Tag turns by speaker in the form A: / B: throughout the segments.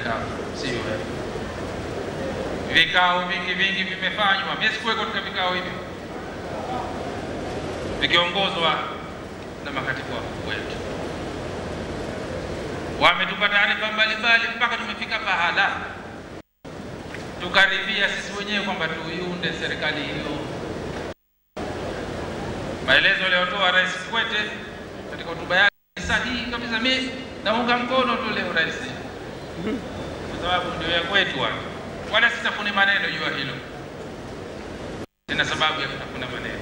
A: kafu, sio wewe. Vikao vingi vingi vimefanywa, mimi sikuweko katika vikao hivi vikiongozwa na makatibu wakuu wetu, wametupa taarifa mbalimbali mpaka tumefika pahala tukaridhia sisi wenyewe kwamba tuiunde serikali hiyo. Maelezo aliyotoa Rais Kikwete katika hotuba yake ni sahihi kabisa. Mimi naunga mkono tu leo rais, kwa sababu ndio ya kwetu watu, wala sitafune maneno juu ya hilo, sina sababu ya kutafuna maneno.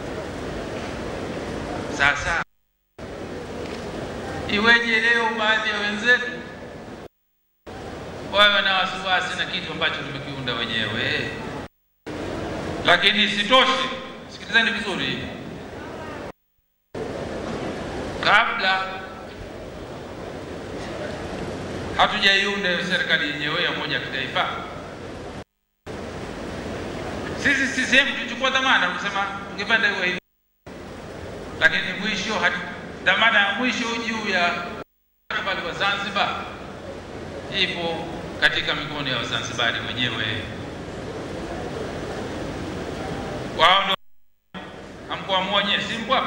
A: Sasa iweje leo baadhi ya wenzetu wawe na wasiwasi na kitu ambacho tumekiunda wenyewe? Lakini isitoshe, sikilizeni vizuri, kabla hatujaiunda serikali yenyewe ya umoja wa kitaifa, sisi CCM tulichukua dhamana kusema ungependa iwe hivi, lakini mwisho dhamana ya mwisho juu ya mustakabali wa Zanzibar ipo katika mikono ya Wazanzibari wenyewe. Wao ndio hamkuamua nyie, si mbwa.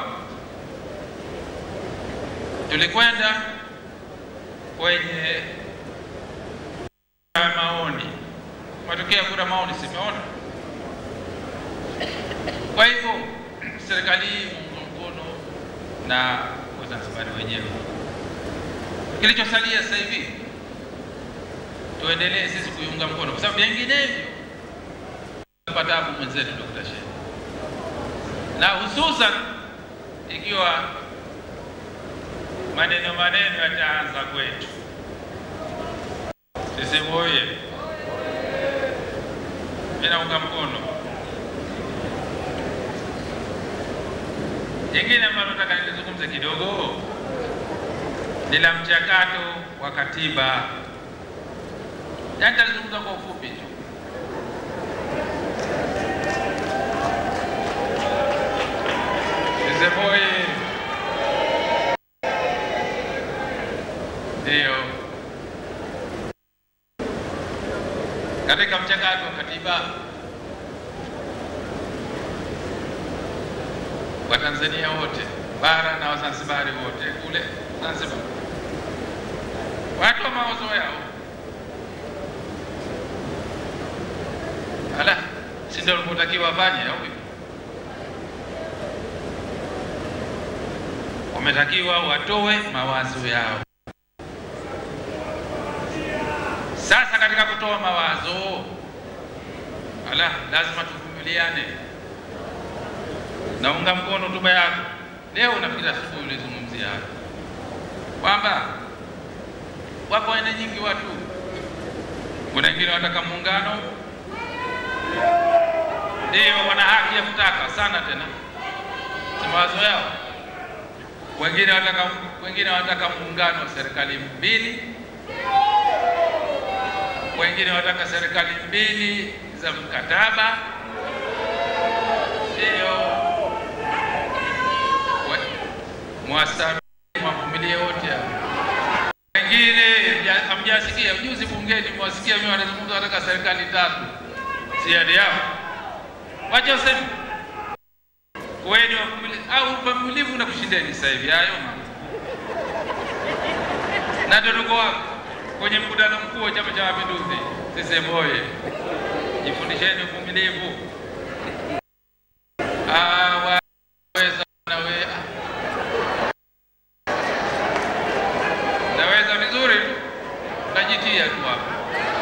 A: Tulikwenda kwenye maoni, matokeo ya kura maoni simeona. Kwa hivyo serikali hii muunga mkono na Wazanzibari wenyewe. Kilichosalia sasa hivi tuendelee sisi kuiunga mkono, kwa sababu vinginevyo patabu mwenzetu Dr. Shein, na hususan ikiwa maneno maneno yataanza kwetu sisi. Moye, mimi naunga mkono. Jingine ambalo nataka nilizungumze kidogo ni la mchakato wa katiba Nitalizungumza kwa ufupi tu. Siseboye ndiyo katika mchakato wa katiba Watanzania wote bara na Wazanzibari wote kule Zanzibar watu wa mawazo yao Ala, si ndio walivyotakiwa wafanye au vipi? Wametakiwa watoe mawazo yao. Sasa katika kutoa mawazo, ala, lazima tuvumiliane. Naunga mkono hotuba yako leo. Nafikiri asubuhi ulizungumzia hapa kwamba wapo aina nyingi watu, kuna wengine wanataka muungano ndio wana haki ya kutaka sana tena, si mawazo yao. Wengine wanataka wengine wanataka muungano wa serikali mbili, wengine wanataka serikali mbili za mkataba, ndio mwasami mavumilie wote wengine hamjasikia juzi bungeni, mwasikia mimi wanazungumza wanataka serikali tatu siadi yao wacha useme weni au uvumilivu na kushindeni sasa hivi hayo na ndio tuko wapi kwenye mkutano mkuu wa Chama cha Mapinduzi. CCM oye! Jifundisheni uvumilivu. Waweza nawe naweza vizuri tu, najitia tu hapa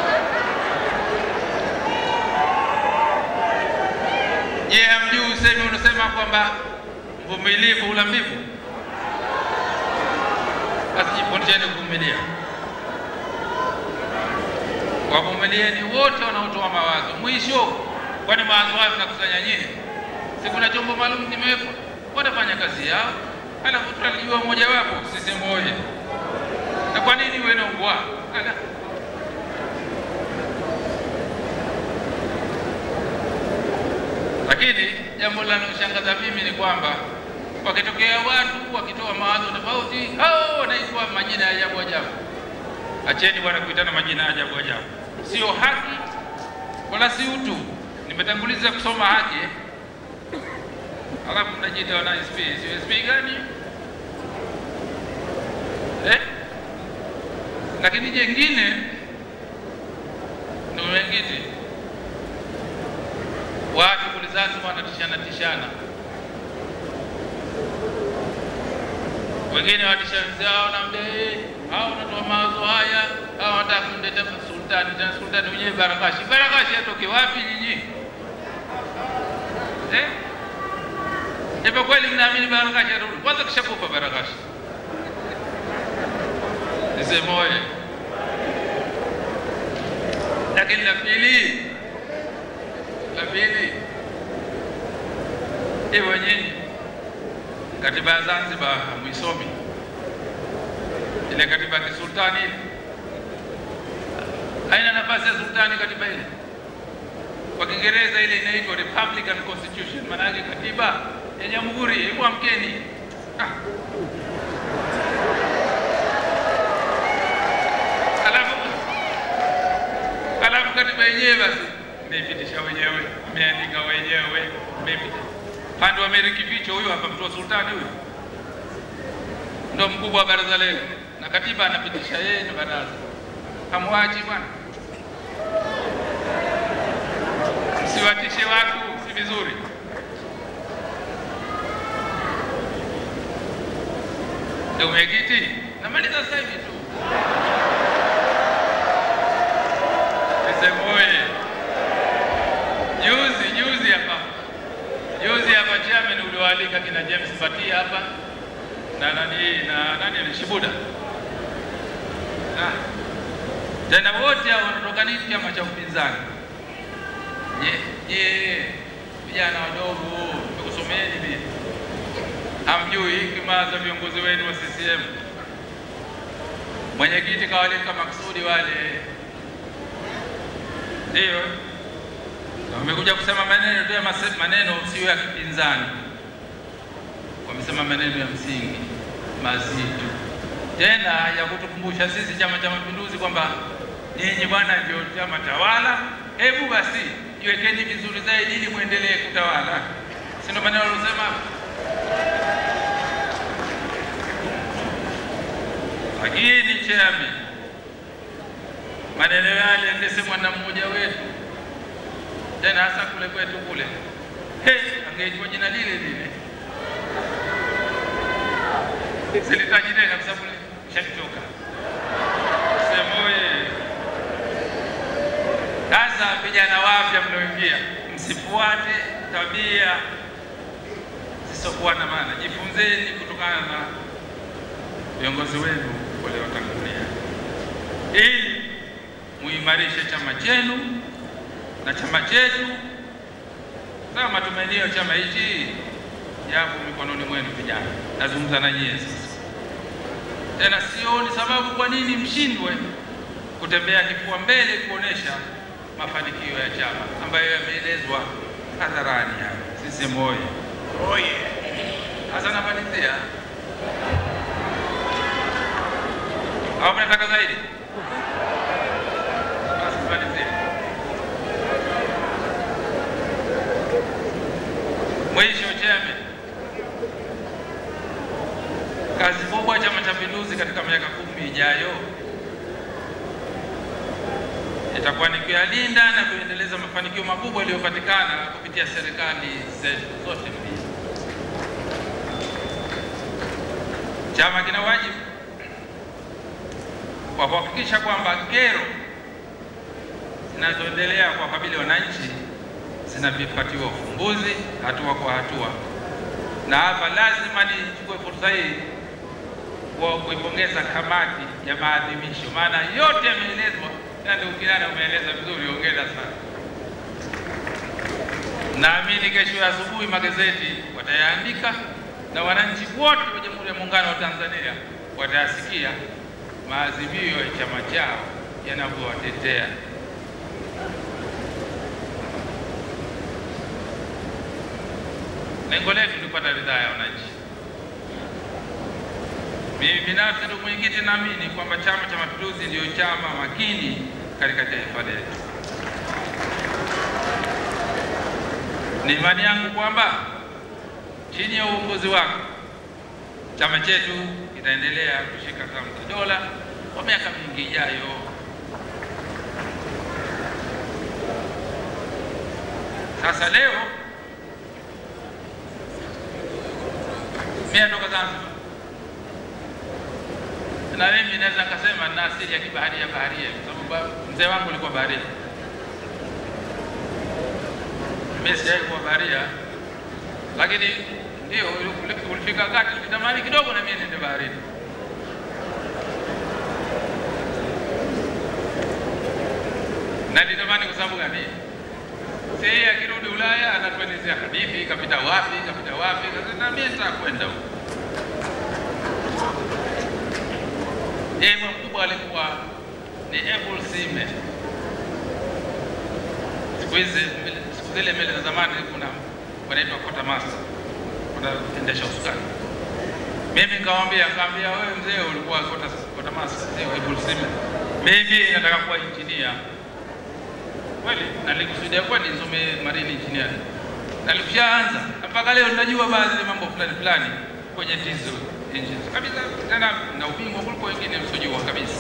A: Je, hamjui usemi unasema kwamba mvumilivu hula mbivu? Basi jifundisheni kuvumilia. Wavumilieni wote wanaotoa mawazo. Mwisho, kwani mawazo hayo mnakusanya nyie? Si kuna chombo maalum kimewekwa, watafanya kazi yao, halafu tutalijua mmoja wapo sisi moja. Na kwa nini uwe na ubwa? Lakini jambo linaloshangaza mimi ni kwamba wakitokea watu wakitoa mawazo tofauti, hao wanaitwa majina ya ajabu ajabu. Acheni bwana kuitana majina ajabu ajabu, sio haki wala si utu. Nimetanguliza kusoma haki eh? Alafu mnajiita wana SP. Sio SP gani eh? Lakini jengine ndio wengine watu kule Zanzibar wanatishana tishana, wengine watisha wenzao, naambia eh, hao wanatoa mawazo haya, hao wanataka kumleta sultani. Tena sultani mwenyewe Barakashi. Barakashi atoke wapi nyinyi eh? Hivyo kweli mnaamini Barakashi atarudi? Kwanza kishakufa Barakashi, nisemoye. Lakini la pili, la pili, hivyo nyinyi katiba ya Zanzibar hamwisomi ile katiba ya kisultani ile haina nafasi ya sultani katiba ile. Kwa Kiingereza ile inaitwa Republican Constitution, maana yake katiba ya jamhuri. Hebu amkeni! Ah. Alafu alafu katiba yenyewe basi mmeipitisha wenyewe, mmeandika wenyewe, mmeipitisha pande wa Meri Kificho, huyo hapa mtu wa sultani huyo ndo mkubwa wa baraza leo, na katiba anapitisha yeye na baraza. Hamwachi bwana, msiwatishe watu, si vizuri. Ndio mwenyekiti, namaliza sasa hivi tu. Nisemoye juzi juzi hapa juzi hapa chairman uliwaalika kina James Batia hapa na nani na nani ni Shibuda ah. Tena wote hao wanatoka nini chama cha upinzani. Je, je, vijana wadogo nikusomeni mimi, hamjui hikima za viongozi wenu wa CCM. Mwenyekiti kawalika maksudi wale, ndio wamekuja kusema maneno tu ya maneno sio ya kipinzani wamesema maneno ya msingi mazito, tena ya kutukumbusha sisi Chama cha Mapinduzi kwamba nyinyi bwana ndio chama tawala. Hebu basi jiwekeni vizuri zaidi ili muendelee kutawala, si ndio maneno waliosema? Lakini chami, maneno yale yangesemwa na mmoja wetu, tena hasa kule kwetu kule, hey, angeitwa jina lile lile silitaji tena kwa sababu shatoka semoye. Sasa vijana wapya mnaoingia, msifuate tabia zisizokuwa na maana, jifunzeni kutokana na viongozi wenu waliotangulia, ili muimarishe chama chenu na chama chetu. Sasa matumaini ya chama hichi yapo mikononi mwenu vijana. Nazungumza na nyie sasa. Tena sioni sababu kwa nini mshindwe kutembea kifua mbele kuonesha mafanikio ya chama ambayo yameelezwa hadharani hapa. Sisi moyo oye. Sasa namalizia au mnataka zaidi? Basi malizie. Mwisho cheme kazi kubwa Chama cha Mapinduzi katika miaka kumi ijayo itakuwa ni kuyalinda na kuendeleza mafanikio makubwa yaliyopatikana kupitia serikali zetu zote mbili. Chama kina wajibu kwa kuhakikisha kwamba kero zinazoendelea kwa kabili wananchi zinapatiwa ufumbuzi hatua kwa hatua, na hapa lazima nichukue fursa hii kwa kuipongeza kamati ya maadhimisho, maana yote yameelezwa na ndugu Kinana umeeleza vizuri, hongera sana. Naamini kesho ya asubuhi magazeti watayaandika na wananchi wote wa Jamhuri ya Muungano wa Tanzania watayasikia maazimio ya chama chao yanavyowatetea. Lengo letu ni kupata ridhaa ya wananchi. Mimi binafsi ndugu mwenyekiti, naamini kwamba Chama cha Mapinduzi ndiyo chama makini katika taifa letu. Ni imani yangu kwamba chini ya uongozi wako chama chetu kitaendelea kushika hatamu za dola kwa miaka mingi ijayo. Sasa leo mimi natoka Zanzibar na mimi naweza nikasema nina asili ya kibaharia baharia, kwa sababu mzee wangu alikuwa baharia. Mimi sijawahi kuwa baharia, lakini ndio ulifika wakati nilitamani kidogo na mimi niende baharini. Na nilitamani kwa sababu gani? Si akirudi Ulaya anatuelezea hadithi, kapita wapi, kapita wapi, na mimi nitakwenda huko. Yeye mkubwa alikuwa ni Abel Sime. Siku hizi siku zile meli za zamani kuna wanaitwa quarter master, wanaendesha usukani. Mimi nikamwambia, nikamwambia wewe mzee ulikuwa quarter quarter master, sio Abel Sime. Mimi nataka kuwa engineer. Kweli nalikusudia kweli nisome marine engineering. Nalikushaanza mpaka leo ninajua baadhi ya mambo fulani fulani kwenye diesel engines kabisa, tena na ubingwa kuliko wengine msojua kabisa.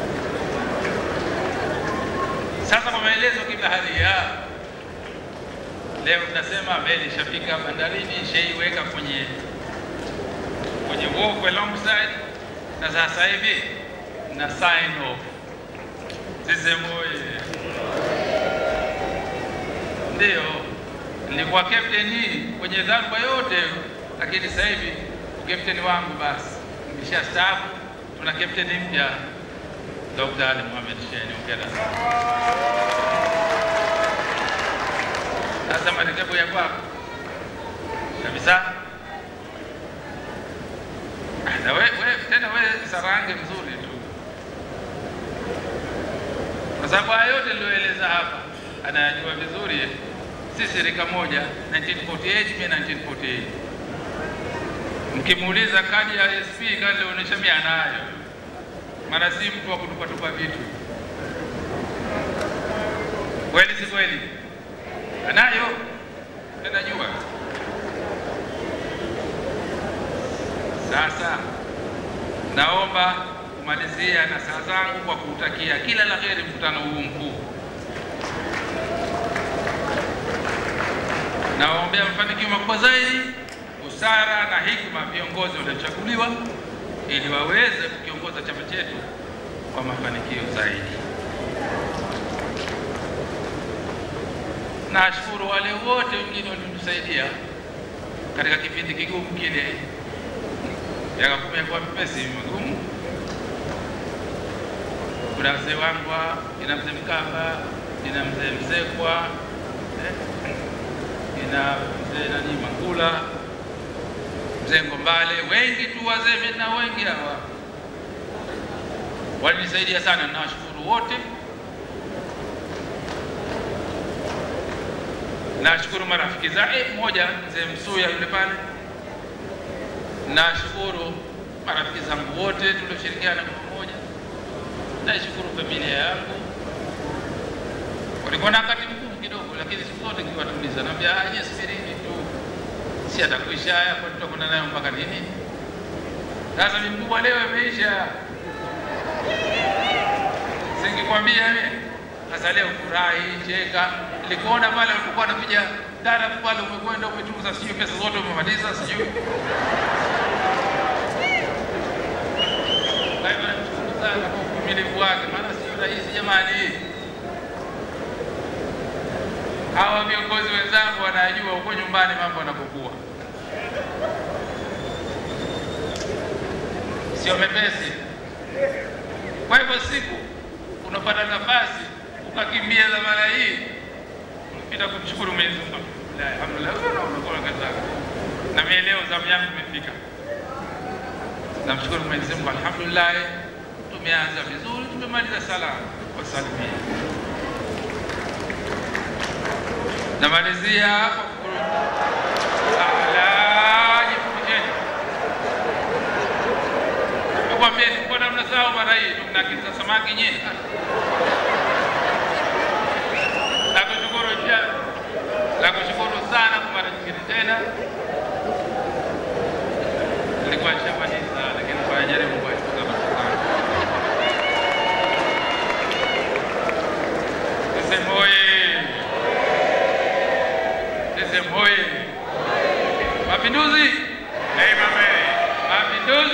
A: Sasa kwa maelezo kibaharia, leo tunasema meli ishafika bandarini, ishaiweka kwenye kwenye walk alongside, na sasa hivi na sign off sisemu ndio nilikuwa captain kwenye dharuba yote, lakini sasa hivi captain wangu basi nimesha staafu. Tuna captain mpya Dr. Ali Mohamed Shein, ongera sasa. Marekebu ya kwako kabisa. Na we, we, tena we sarange mzuri tu, kwa sababu haya yote niliyoeleza hapa anayajua vizuri. Sisi rika moja 1948 mimi 1948 Mkimuuliza kadi ya SP kadi alionyesha mimi anayo, maana si mtu wa kutupatupa vitu. Kweli si kweli? Anayo, najua. Sasa naomba kumalizia na saa zangu kwa kuutakia kila la heri mkutano huu mkuu. Nawaombea mafanikio makubwa zaidi busara na hikma viongozi waliochaguliwa ili waweze kukiongoza chama chetu kwa mafanikio zaidi. Nashukuru wale wote wengine waliotusaidia katika kipindi kigumu kile, miaka kumi yakuwa mepesi magumu. Kuna mzee wangu, ina mzee Mkamba, ina mzee Msekwa, eh, ina mzee nani Mangula mzee Ngombale, wengi tu wazee mimi na wengi hawa walinisaidia sana, nawashukuru wote. Nashukuru marafiki zake, mmoja mzee Msuya yule pale. Nashukuru marafiki zangu wote tulioshirikiana kwa pamoja. Naishukuru familia yangu, walikuwa na wakati mgumu kidogo, lakini siku zote nikiwatuliza, naambia aje, subirini tu si atakwisha haya, kwa tutakwenda nayo mpaka lini? Sasa mkubwa leo imeisha, singikwambia mimi. Sasa leo furahi, cheka. Nilikuona pale ulipokuwa unapiga darafu pale, umekwenda umetunza, sijui pesa zote umemaliza, sijui. Kwa hivyo namshukuru sana kwa uvumilivu wake, maana sio rahisi jamani. Hawa viongozi wenzangu wanajua huko nyumbani mambo yanapokuwa sio mepesi. Kwa hivyo siku unapata nafasi ukakimbia dhamana hii, unapita kumshukuru Mwenyezi Mungu, alhamdulillah, unakuwa kazi zako. Na mimi leo zamu yangu imefika, namshukuru Mwenyezi Mungu, alhamdulillah, tumeanza vizuri, tumemaliza salama kwa salimia. Namalizia kwa kujifundisheni zao mara hii tunakita samaki nyingi. Nakushukuru ja, nakushukuru sana kwa mara nyingine tena. Nilikuwa nishamaliza lakini kwa jaribu kuwashtuka mashukrani. Sisemu oye! Sisemu oye! Mapinduzi! Mapinduzi!